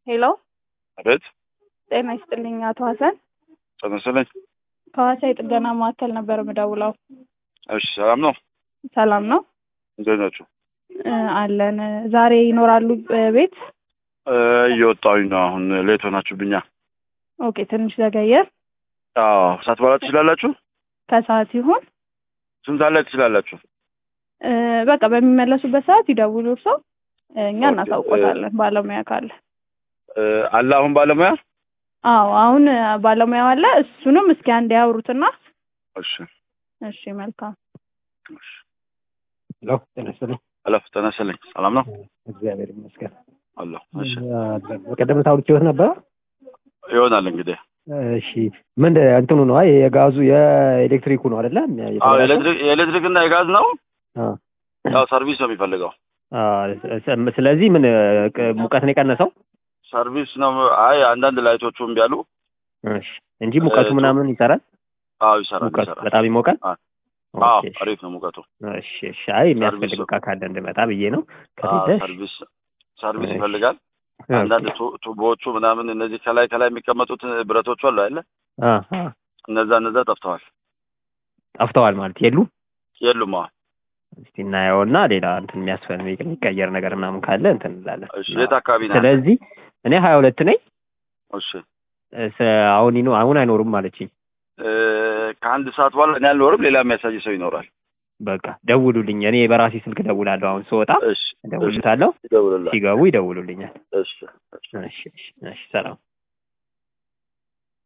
ሄሎ አቤት ጤና ይስጥልኝ አቶ ሀሰን ተመስለኝ። ከሐዋሳ የጥገና ማዕከል ነበር የምደውለው። እሺ ሰላም ነው? ሰላም ነው እንዴት ናችሁ? እ አለን ዛሬ ይኖራሉ እ ቤት? እ እየወጣሁኝ ነው። አሁን ሌት ሆናችሁብኛ። ኦኬ ትንሽ ዘገየ። አዎ ሰዓት በኋላ ትችላላችሁ? ከሰዓት ይሁን ስንት ሰዓት ላይ ትችላላችሁ? እ በቃ በሚመለሱበት ሰዓት ይደውሉ እርሶ እ እኛ ኦኬ፣ እናሳውቆታለን ባለሙያ ካለ። እ አለ አሁን ባለሙያ? አዎ አሁን እ ባለሙያው አለ። እሱንም እስኪ አንድ ያውሩትና እሺ እሺ መልካም እሺ። ሄሎ ጤና ይስጥልኝ። ሄሎ ተነስልኝ። ሰላም ነው? እግዚአብሔር ይመስገን። አለሁ። እሺ በቀደም ዕለት አውርቼዎት ነበረ። ይሆናል እንግዲህ። እሺ ምን እንትኑ ነው? አይ የጋዙ የኤሌክትሪኩ ነው አይደለ? አዎ የኤሌክትሪክ የኤሌክትሪክ እና የጋዝ ነው። አዎ። ያው ሰርቪስ ነው የሚፈልገው። አዎ፣ ስ- ስለዚህ ምን ቅ- ሙቀት ነው የቀነሰው? ሰርቪስ ነው። አይ አንዳንድ ላይቶቹ እምቢ አሉ። እሺ እንጂ ሙቀቱ እ- ምናምን ይሰራል። አዎ ይሰራል ሙቀቱ ይሰራል። በጣም ይሞቃል። አዎ አዎ ኦኬ፣ አሪፍ ነው ሙቀቱ። እሺ እሺ። አይ የሚያስፈልግ ሰርቪሱ- ዕቃ ካለ እንድመጣ ብዬ ነው። አዎ ከሌለ ሰርቪስ ሰርቪስ እሺ። ይፈልጋል። አንዳንድ ቱ- ቱቦዎቹ ምናምን እነዚህ ከላይ ከላይ የሚቀመጡት ብረቶቹ አሉ አይደለ? አ አ እነዛ እነዛ ጠፍተዋል። ጠፍተዋል ማለት የሉ። የሉም። አዎ እስቲ እናየውና ሌላ እንትን የሚያስፈልግ የሚቀየር ነገር ምናምን ካለ እንትን እንላለን። እሺ። የት አካባቢ ነው? ስለዚህ እኔ ሀያ ሁለት ነኝ። እሺ እስ- አሁን ይኖ አሁን አይኖሩም ማለችኝ። እ ከአንድ ሰዓት በኋላ እኔ አልኖርም። ሌላ የሚያሳይ ሰው ይኖራል። በቃ ደውሉልኝ። እኔ በራሴ ስልክ ደውላለሁ። አሁን ስወጣ እሺ እደውልታለሁ። ይደውልልሃል። ሲገቡ ይደውሉልኛል። እሺ እሺ እሺ እሺ ሰላም